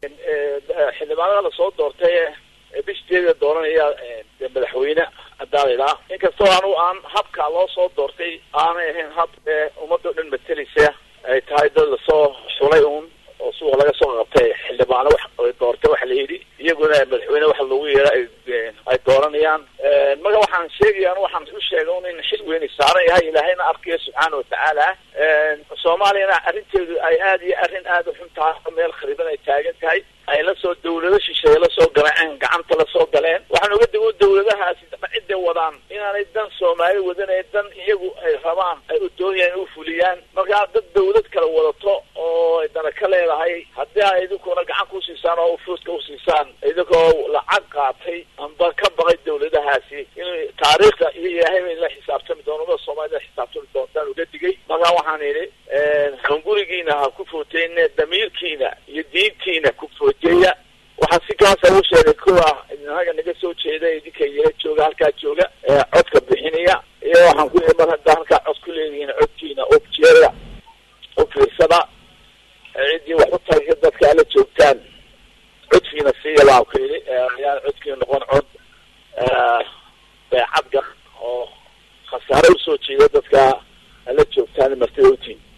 xildhibaanada lasoo doortay bishteeda dooranaya madaxweyne adaalilaa inkastoo anu aan habka loo soo doortay aanay ahayn hab ummadoo dhan matelisa ay tahay dad lasoo xulay uun oo suuqa laga soo qabtay xildhibaano wax doortay waxa la yidhi iyaguna madaxweyne waxa loogu yeera ay dooranayaan marka waxaan sheegaya anu waxaan u sheegay un in xil weyni saaran yahay ilaahayna arkayo subxaana watacaala soomaaliyana arrinteedu ay aad iyo arrin aada u xun tahay meel khariban ay taagan tahay ay lasoo dawlado shisheeye lasoo galeen gacanta lasoo galeen waxaan uga digo dawladahaasi cidday wadaan inaanay dan soomaali wadanay dan iyagu ay rabaan ay u doonayaan u fuliyaan markaa dad dawlad kala wadato oo ay dana ka leedahay haddii ay idinkuna gacan kusiisaan oo fuuska usiisaan idinkoo lacag qaatay amba ka baqay dawladahaasi in taariikhda iyo ilaahay bay la xisaabtami doon umada soomaalida la xisaabtami doontaan uga digay markaa waxaan idhi hangurigiina ha ku footeyne damiirkiina iyo diintiina ku foojeeya waxaa si kaasa u sheegay kuwa inaga naga soo jeeda idinka yara jooga halkaa jooga codka bixinaya iyo waxaan ku mar haddaa halkaa cod ku leedihiin codkiina objeeda u fiirsada ciddii wax u tarka dadka ala joogtaan codkiina siiya baan ku yidhi ayaan codkiina noqon cod